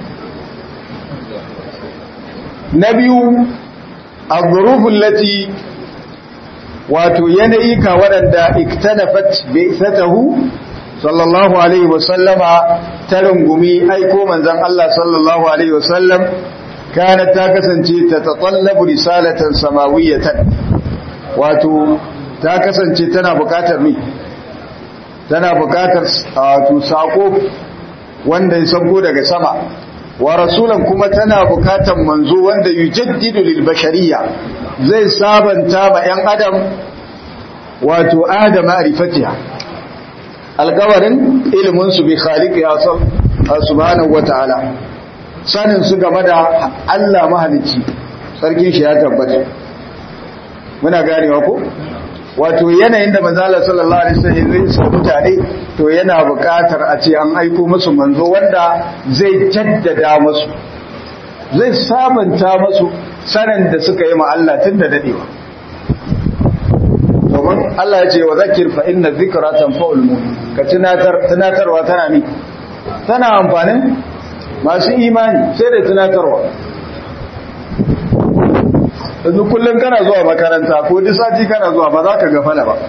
na biyu a zurufin lati wato yanayi ka waɗanda iktanafat bai satahu sallallahu alaihi wasallama ta rungumi aiko manzan Allah sallallahu alaihi wasallam kana ta kasance ta tatallabu risalatan samawiyatan wato ta kasance tana bukatar mi tana bukatar wato sako wanda ya sauko daga sama wa rasulan kuma tana bukatar manzo wanda yujaddidu lil bashariyya zai sabanta ma yan adam wato adam ma'rifatiha alkawarin ilimin su bi khaliqi subhanahu wataala sanin su game da Allah mahalicci sarkin shi ya tabbata muna ganewa ko wato yanayin da manzala sallallahu alaihi wasallam zai sa mutane to yana buƙatar a ce an aiko musu manzo wanda zai jaddada musu zai sabanta musu sanin da suka yi ma Allah tun da dadewa domin Allah ya ce wa zakir fa inna dhikra tanfa'ul mu'min ka tunatar tunatarwa tana mi tana amfanin masu imani sai da tunatarwa yanzu kullum kana zuwa makaranta ko duk sati kana zuwa ba za ka gafala ba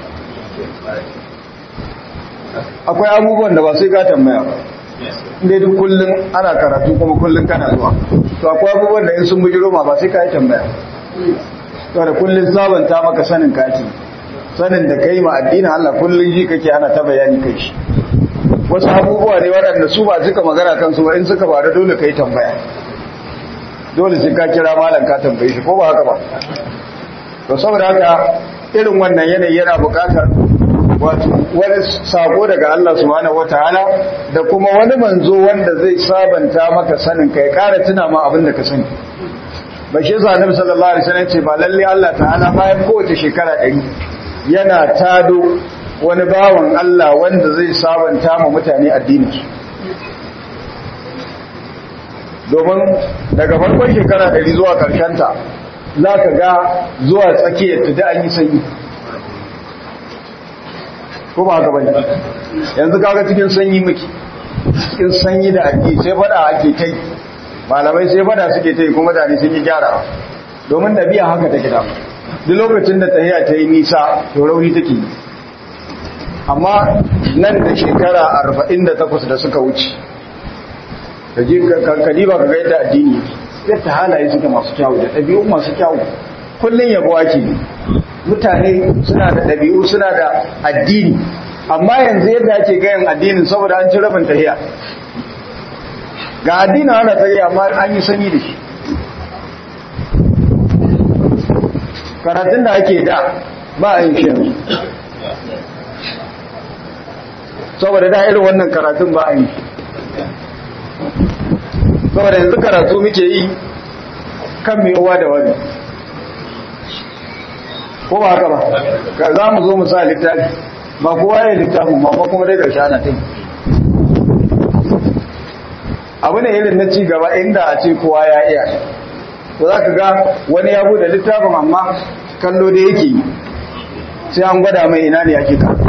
akwai abubuwan da ba sai ka tambaya ba inda duk kullum ana karatu kuma kullum kana zuwa to akwai abubuwan da in sun bujiro ma ba sai ka yi tambaya to da kullum sabanta maka sanin kaki sanin da kai ma addinin Allah kullum ji kake ana ta bayani kai shi wasu abubuwa ne waɗanda su ba suka magana kansu ba in suka faru dole ka yi tambaya dole sai ka kira malam ka tambaye shi ko ba haka ba to saboda haka irin wannan yanayi yana buƙatar wato wani sako daga Allah subhanahu wataala da kuma wani manzo wanda zai sabanta maka sanin kai ƙara tuna ma abin da ka sani ba shi yasa Annabi sallallahu alaihi wasallam ce ba lalle Allah ta'ala bayan kowace shekara ɗari yana tado wani bawan Allah wanda zai sabanta ma mutane addinin su domin daga farkon shekara ɗari zuwa ta za ka ga zuwa tsakiyar ta da an yi sanyi ko ba haka bane yanzu kaga cikin sanyi muke cikin sanyi da ake sai fada ake kai malamai sai fada suke tai kuma mutane sun yi gyara domin biya haka take da duk lokacin da tahiya ta yi nisa to rauni take yi amma nan da shekara 48 da suka wuce kaje kadiba ka ga yadda addini yadda halaye suke masu kyawu da ɗabi'u masu kyawu kullun yabo ake mutane suna da ɗabi'u suna da addini amma yanzu yadda ake gayan addinin saboda an ci rabin tahiya ga addinin ana tahiya amma an yi sanyi da shi karatun da ake da ba a yin shi yanzu saboda da irin wannan karatun ba a yi saboda yanzu karatu muke yi kan mai uwa da wani ko ba haka ba ka za mu zo mu sa littafi ba kowa ya littafin ba ba kuma dai ƙarshe ana ta abu ne irin na ci gaba inda a ce kowa ya iya to za ka ga wani ya bude littafin amma kallo da yake yi sai an gwada mai ina ne ake ka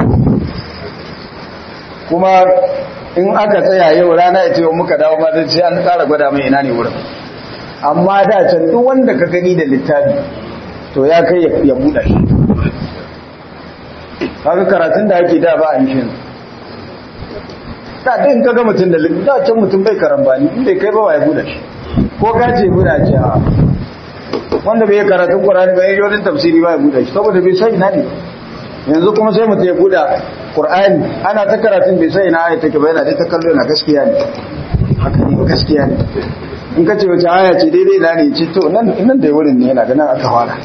kuma in aka tsaya yau rana ya ce wa muka dawo ma sai an tsara gwada mai ina ne wurin amma da can duk wanda ka gani da littafi to ya kai ya buɗe shi kaga karatun da ake da ba a yi da din kaga mutum da da can mutum bai karambani in bai kai ba ya buɗe shi ko gaje buɗe ce a wanda bai karatun Qur'ani ba ya yi tafsiri ba ya buɗe shi saboda bai sai ina ne yanzu kuma sai mutum ya buɗe Qur'ani ana ta karatun bai sai ina ayat take ba yana dai ta kallo yana gaskiya ne haka ne gaskiya ne in ka ce wace aya ce daidai na ne ce to nan nan da wurin ne yana ganin aka fara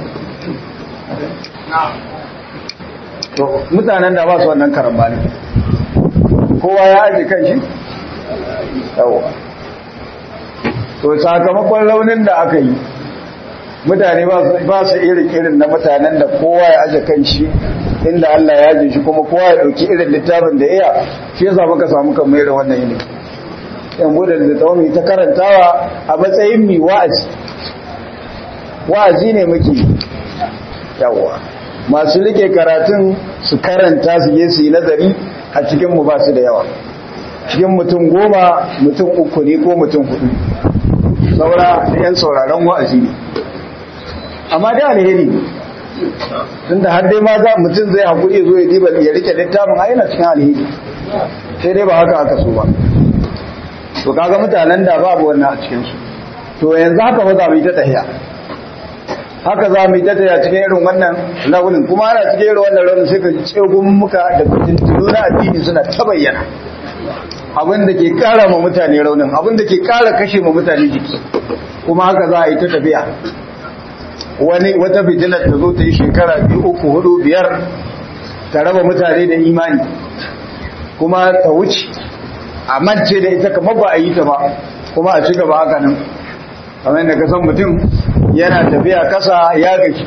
to mutanen da ba su wannan karambani kowa ya aje kan shi yawa to sakamakon launin da aka yi mutane ba su irin irin na mutanen da kowa ya aje kan shi inda Allah ya aje shi kuma kowa ya dauki irin littafin da iya shi yasa muka samu kan mai da wannan yini yan bude da tsawon ta karantawa a matsayin mi wa'azi wa'azi ne muke yawa masu rike karatun su karanta su je su yi nazari a cikin mu ba su da yawa cikin mutum goma mutum uku ne ko mutum hudu saura da yan sauraron wa'azi ne amma da alheri tun da har dai ma za mutum zai haƙuri zo ya diba ya rike littafin a yana cikin alheri sai dai ba haka aka so ba to kaga mutanen da babu wannan a cikinsu to yanzu haka ba za mu yi ta tahiya haka za mu yi ta tahiya cikin irin wannan launin kuma ana cikin irin wannan launin sai ka ji tsegun muka da fitintunu na addini suna ta bayyana abin da ke kara ma mutane raunin abin da ke kara kashe ma mutane jiki kuma haka za a yi ta tafiya wani wata fitilar ta zo ta yi shekara biyu uku hudu biyar ta raba mutane da imani kuma ta wuce a mance da ita kamar ba a yi ta ba kuma a ci gaba haka nan kamar yadda kasan mutum yana tafiya kasa ya gashi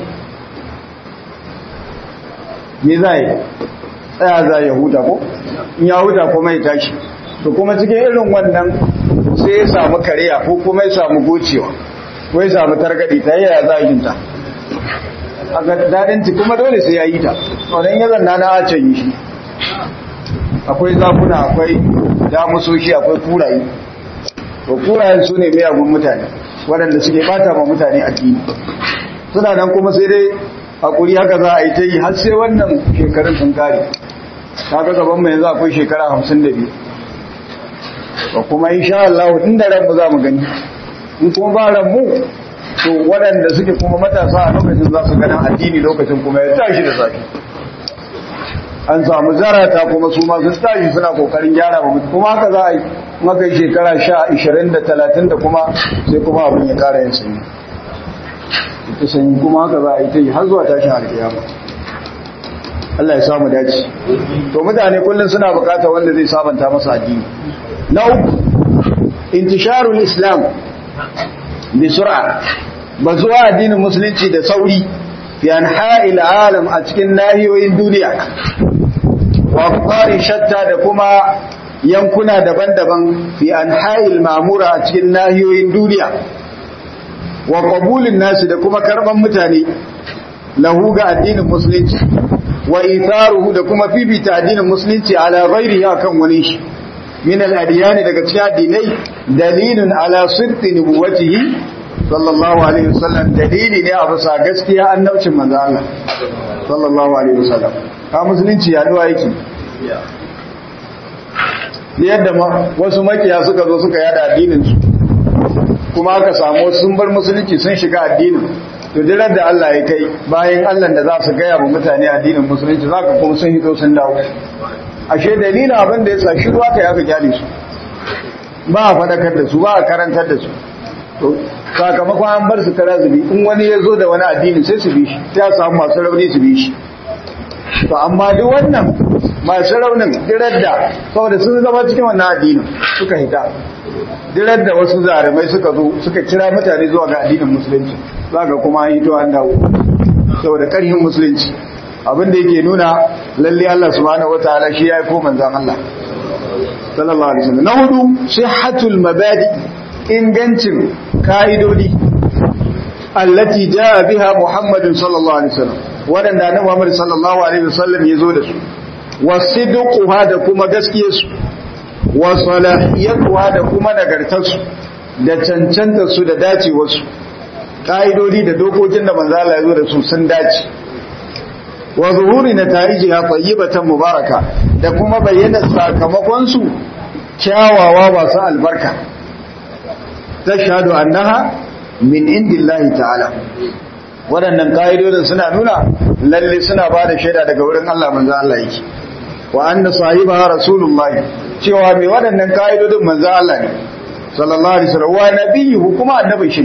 me za yi tsaya za ya huta ko in ya huta kuma ya tashi to kuma cikin irin wannan sai ya samu kariya ko kuma ya samu gocewa ko ya samu targaɗi ta yaya za a yinta a ga daɗin ci kuma dole sai ya yi ta wannan ya zanna na a can yi shi akwai zakuna akwai damusoshi akwai kuraye to kurayen su ne miyagun mutane waɗanda suke bata ma mutane addini suna nan kuma sai dai hakuri haka za a yi ta yi har sai wannan shekarun sun kare kaga gaban mu yanzu akwai shekara hamsin da biyu ba kuma insha Allah inda ran mu za mu gani in kuma ba ran mu to waɗanda suke kuma matasa a lokacin za su ganin addini lokacin kuma ya tashi da zafi an samu zarata kuma su ma sun tashi suna kokarin gyara ba kuma haka za a yi maka shekara sha ishirin da talatin da kuma sai kuma abin ya kara yin sanyi ita sanyi kuma haka za a yi ta yi har zuwa tashin alkiyama Allah ya samu dace to mutane kullum suna bukata wanda zai sabanta masa addini na uku intisharul islam bi sur'a bazuwa addinin musulunci da sauri fi anha'il alam a cikin nahiyoyin duniya wa qari shatta da kuma yankuna daban-daban fi anha'il ma'mura a cikin nahiyoyin duniya wa qabulin nasi da kuma karban mutane lahu ga addinin musulunci wa itharuhu da kuma fifita addinin musulunci ala ghairihi akan wani shi min al-adyan daga cikin addinai dalilun ala sidqi nubuwatihi sallallahu alaihi wasallam dalili ne a bisa gaskiya annabcin manzo Allah sallallahu alaihi wasallam ka musulunci ya duwa yake yadda wasu makiya suka zo suka yada addinin su kuma aka samu sun bar musulunci sun shiga addinin to dirar da Allah ya kai bayan Allah da za su gaya wa mutane addinin musulunci za ka kuma sun hito sun dawo ashe dalilin abin da ya sa shi ruwa ka yaka kyale su ba a faɗakar da su ba a karantar da su to sakamakon an bar su kara zubi in wani ya zo da wani addini sai su bi shi sai a samu masu rauni su bi shi to amma duk wannan masu raunin dirar da saboda sun zama cikin wannan addinin suka hita dirar da wasu zarumai suka zo suka kira mutane zuwa ga addinin musulunci za ga kuma an hito an dawo saboda ƙarfin musulunci abin da yake nuna lalle Allah subhanahu wataala shi ya yi ko manzon Allah sallallahu alaihi wasallam na hudu sihhatul mabadi ingancin ka'idodi allati jaa biha muhammadun sallallahu alaihi wasallam wadanda annabi Muhammad sallallahu alaihi wasallam yazo da su wasidquha da kuma gaskiyarsu wa salahiyatuha da kuma nagartarsu da cancantar su da dacewarsu ka'idodi da dokokin da manzo Allah yazo da su sun dace wa zuhuri nata'ijiha tayyibatan mubaraka da kuma bayyana sakamakon su kyawawa masu albarka tashhadu annaha min indillahi ta'ala waɗannan ƙa'idodin suna nuna lalle suna ba da shaida daga wurin Allah manzo Allah yake wa anna sahibaha rasulullahi cewa mai waɗannan ƙa'idodin manzo Allah ne sallallahu alaihi wasallam wa nabiyyu kuma annabi shi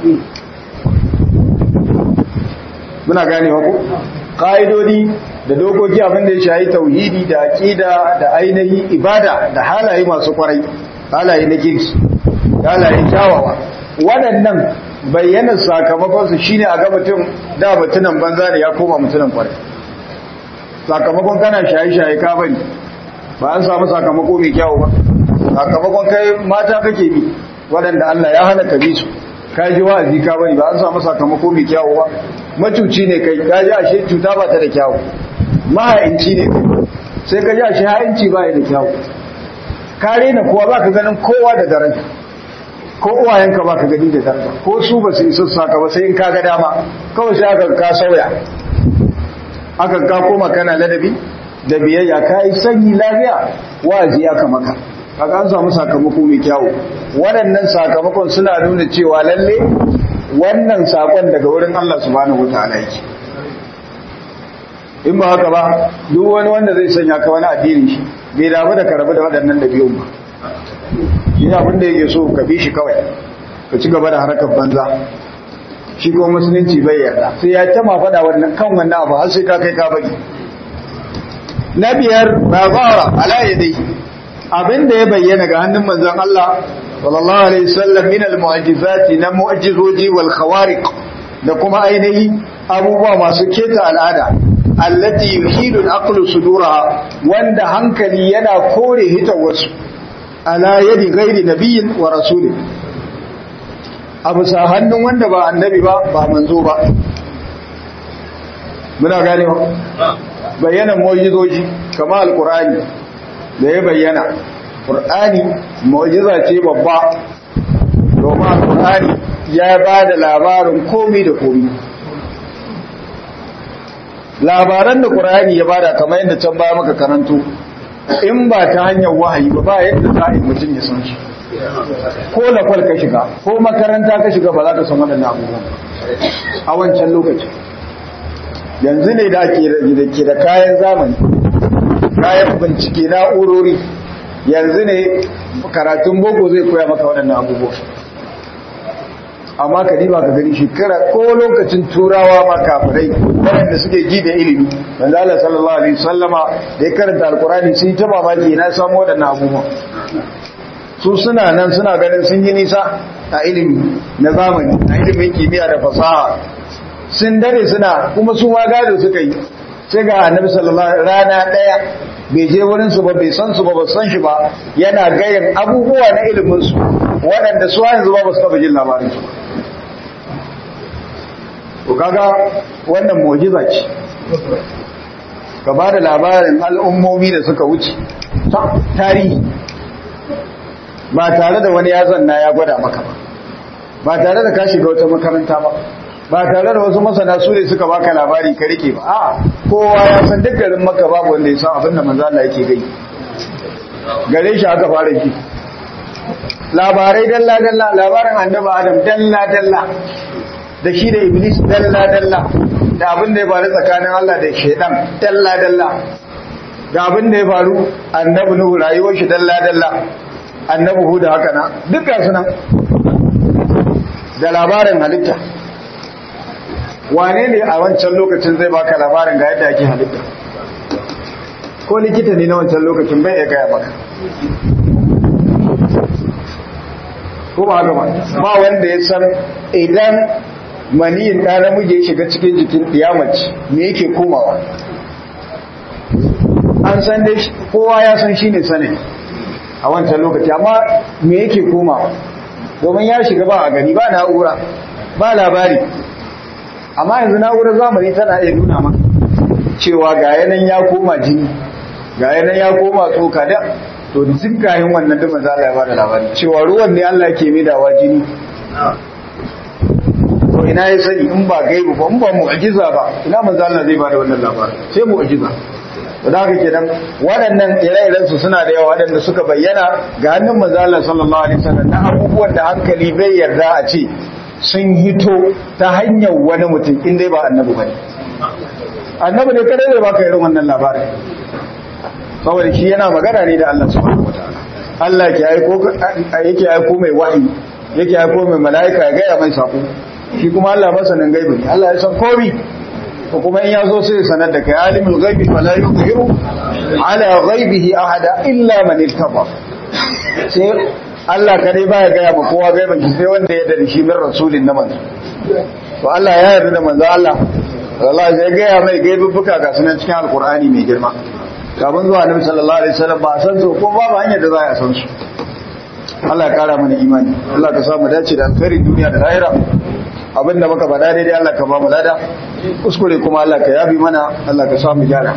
muna gane ko ƙa'idodi da dokoki abin da ya shayi tauhidi da aqida da ainihi ibada da halaye masu kwarai halaye na kirki halaye kyawawa waɗannan bayyana sakamakonsu shine a ga mutum da mutunan banza da ya koma mutunan kwarai sakamakon kana shaye-shaye ka bari ba an samu sakamako mai kyawu ba sakamakon kai mata kake bi waɗanda Allah ya hana ka bi su ka ji wa'azi ka bari ba an samu sakamako mai kyawu ba macuci ne kai ka ji ashe cuta ba ta da kyawu maha'inci ne sai ka ji ashe ha'inci ba ya da kyawu ka rena kowa ba ka ganin kowa da daraja ko uwayenka ba ka gani da daraja ko su ba su isa saka ba sai in ka ga dama kawai sai aka ka sauya aka ka koma kana ladabi da biyayya ka yi sanyi lafiya wa'azi aka maka kaga an samu sakamako mai kyawu waɗannan sakamakon suna nuna cewa lalle wannan sakon daga wurin Allah subhanahu wataala yake in ba haka ba duk wani wanda zai sanya ka wani addini shi bai damu da karabu da waɗannan ɗabi'un ba shi abin da yake so ka bi shi kawai ka ci gaba da harkar banza shi ko musulunci bai yarda sai ya tama faɗa wannan kan wannan abu har sai ka kai ka bari na biyar ba zara ala yadai abin da ya bayyana ga hannun manzon Allah sallallahu alaihi wasallam min al mu'jizati na mu'jizoji wal khawariq da kuma ainihi abubuwa masu keta al'ada allati yuhilu al-aqlu suduraha wanda hankali yana kore hitawarsu ala yadi ghairi nabiyyin wa rasulin abu sa hannun wanda ba annabi ba ba manzo ba muna gane ba bayyana mu'jizoji kamar alqur'ani da ya bayyana qur'ani mu'jiza ce babba domin alqur'ani ya ba da labarin komai da komai labaran da qur'ani ya bada kamar yadda can baya maka karanto in ba ta hanyar wahayi ba ba yadda za a yi mutum ya san shi ko lakwal ka shiga ko makaranta ka shiga ba za ka san waɗannan abubuwan a wancan lokaci yanzu ne da ke da kayan zamani kayan bincike na'urori yanzu ne karatun boko zai koya maka waɗannan abubuwan amma ka diba ka gani shekara ko lokacin turawa ma kafirai waɗanda suke ji da ilimi manzo Allah sallallahu alaihi wasallama da ya karanta alqurani sun ta mamaki na samu waɗannan abubuwan su suna nan suna ganin sun yi nisa a ilimi na zamani a ilimin kimiyya da fasaha sun dare suna kuma su ma gado suka yi sai ga annabi sallallahu alaihi rana daya bai je wurin su ba bai san su ba ba san shi ba yana gayin abubuwa na ilimin su waɗanda su yanzu ba ba su taɓa jin labarin su to kaga wannan mu'jiza ce ka ba da labarin al'ummomi da suka wuce tarihi ba tare da wani ya zanna ya gwada maka ba ba tare da ka shiga wata makaranta ba ba tare da wasu masana su ne suka baka labari ka rike ba a kowa ya san duk garin maka babu wanda ya san abin da manzo Allah yake gai gare shi aka fara ji labarai dalla dalla labarin annabi Adam dalla dalla da shi da Iblis dalla dalla da abin da ya faru tsakanin Allah da shaidan dalla dalla da abin da ya faru annabi Nuhu rayuwar shi dalla dalla annabi Hud haka na dukkan su nan da labarin halitta wane ne a wancan lokacin zai baka labarin ga yadda ake halitta ko likita ne na wancan lokacin bai ya gaya maka ko ba haka ba ba wanda ya san idan maniyin ɗa namiji ya shiga cikin jikin ɗiyamaci me yake komawa an san dai kowa ya san shi ne sanin a wancan lokaci amma me yake komawa domin ya shiga ba a gani ba na'ura ba labari amma yanzu na'urar zamani tana iya nuna maka cewa ga yanan ya koma jini ga yanan ya koma tsoka da to duk gayin wannan duk manzo Allah ya bada labari cewa ruwan ne Allah ke midawa jini to ina ya sani in ba gaibu ba in ba mu'jiza ba ina manzo Allah zai bada wannan labari sai mu'jiza da haka kenan waɗannan ire-iren su suna da yawa waɗanda suka bayyana ga hannun manzo Allah sallallahu alaihi wasallam na abubuwan da hankali bai yarda a ce sun hito ta hanyar wani mutum in dai ba annabi bane annabi ne kada zai baka irin wannan labarin saboda shi yana magana ne da Allah subhanahu wataala Allah ke aiko yake aiko mai wahayi yake aiko mai malaika ya gaya mai sako shi kuma Allah masanin gaibi ne Allah ya san komai ko kuma in yazo sai ya sanar da kai alimul ghaibi fala yuzhiru ala ghaibihi ahada illa man irtaba sai Allah kadai baya gaya ma kowa gaibin shi sai wanda ya dare shi min rasulin na manzo to Allah ya yarda da manzo Allah Allah zai gaya mai gaibubuka ga sunan cikin alkur'ani mai girma kafin zuwa annabi sallallahu alaihi wasallam ba san su ko babu hanyar da za a san su Allah ya kara mana imani Allah ka samu dace da alkhairin duniya da lahira abinda muka faɗa daidai Allah ka ba mu lada kuskure kuma Allah ka yabi mana Allah ka samu gyara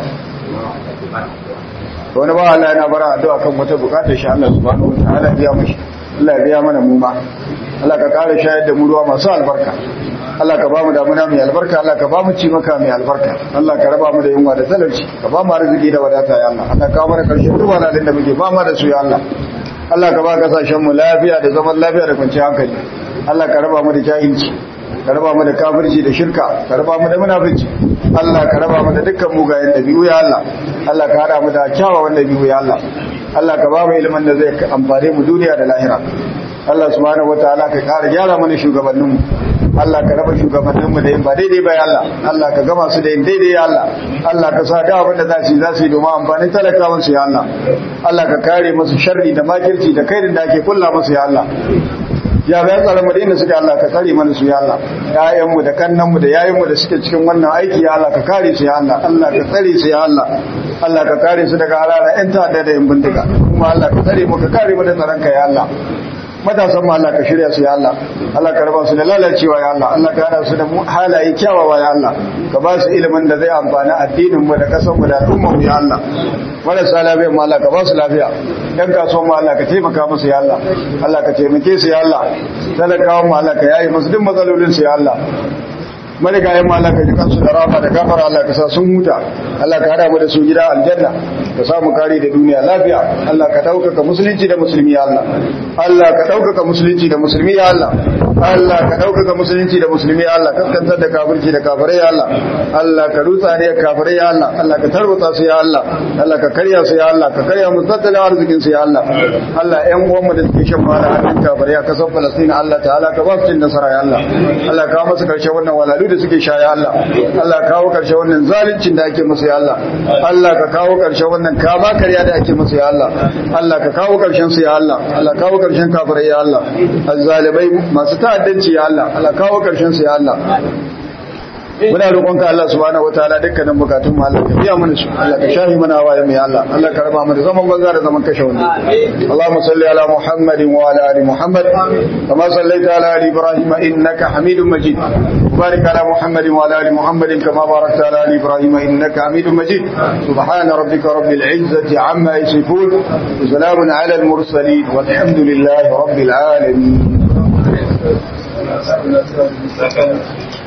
wani ba Allah yana bara addu'a kan wata bukatar shi Allah subhanahu wataala biya mashi Allah ya biya mana mu ma Allah ka kara shayar da mu ruwa masu albarka Allah ka ba mu damuna mai albarka Allah ka ba mu ci maka mai albarka Allah ka raba mu da yunwa da talauci ka ba mu arziki da wadata ya Allah Allah ka mana karshen duk wani da muke ba mu da su ya Allah Allah ka ba kasashen mu lafiya da zaman lafiya da kwanciyar hankali Allah ka raba mu da jahilci ka raba mu da kafirci da shirka ka raba mu da munafici Allah ka raba mu da dukkan mugayen dabi'u ya Allah Allah ka hada mu da kyawawan dabi'u ya Allah Allah ka ba mu ilimin da zai amfane mu duniya da lahira Allah subhanahu wataala ka kara gyara mana shugabannin mu Allah ka raba shugabannin mu da yin ba daidai ba ya Allah Allah ka gama su da yin daidai ya Allah Allah ka sa da abin da za su yi za su yi domin amfanin talakawan su ya Allah Allah ka kare musu sharri da makirci da kairin da ake kulla musu ya Allah ya bayan tsaron madina suke Allah ka kare mana su ya Allah ƴaƴanmu da kannanmu da yayinmu da suke cikin wannan aiki ya Allah ka kare su ya Allah Allah ka tsare su ya Allah Allah ka kare su daga harara ƴan ta'adda da ƴan bindiga kuma Allah ka tsare mu ka kare mu da tsaron ka ya Allah matasan mu Allah ka shirya su ya Allah Allah ka raba su da lalacewa ya Allah Allah ka hada su da halaye kyawawa ya Allah ka ba su ilimin da zai amfani addinin mu da kasan mu da al'ummar mu ya Allah marasa lafiya mu Allah ka ba su lafiya dan kasuwan mu Allah ka taimaka musu ya Allah Allah ka taimake su ya Allah talakawan mu Allah ka yayi musu duk matsalolin su ya Allah marigayen ma Allah ka ji kansu da rama da gafara Allah ka sa sun huta Allah ka hada mu da su gida aljanna ka samu kare da duniya lafiya Allah ka daukaka musulunci da musulmi ya Allah Allah ka daukaka musulunci da musulmi ya Allah Allah ka daukaka musulunci da musulmi ya Allah kaskantar da kafirci da kafirai ya Allah Allah ka rutsa ne kafirai ya Allah Allah ka tarwata su ya Allah Allah ka karya su ya Allah ka karya mu tattalin arzikin su ya Allah Allah ƴan uwan mu da suke shan fara hannun kafirai a kasar Palestina Allah ta'ala ka ba su cin nasara ya Allah Allah ka masa karshe wannan walalu da suke sha ya Allah Allah kawo karshe wannan zaluncin da ake musu ya Allah Allah ka kawo karshe wannan kama karya da ake musu ya Allah Allah ka kawo karshen su ya Allah Allah kawo karshen kafirai ya Allah azzalibai masu ta'addanci ya Allah Allah kawo karshen su ya Allah muna roƙonka Allah subhanahu wataala dukkanin bukatun mu Allah ka biya mana su Allah ka shafi mana waye mai Allah Allah ka raba mana zaman banza da zaman kashe wani Allahumma salli ala Muhammadin wa ala ali Muhammad kama sallaita ala ali Ibrahim innaka Hamidum Majid barik ala Muhammadin wa ala ali Muhammadin kama barakta ala ali Ibrahim innaka Hamidum Majid subhana rabbika rabbil izzati amma yasifun wa salamun ala al mursalin walhamdulillahi rabbil alamin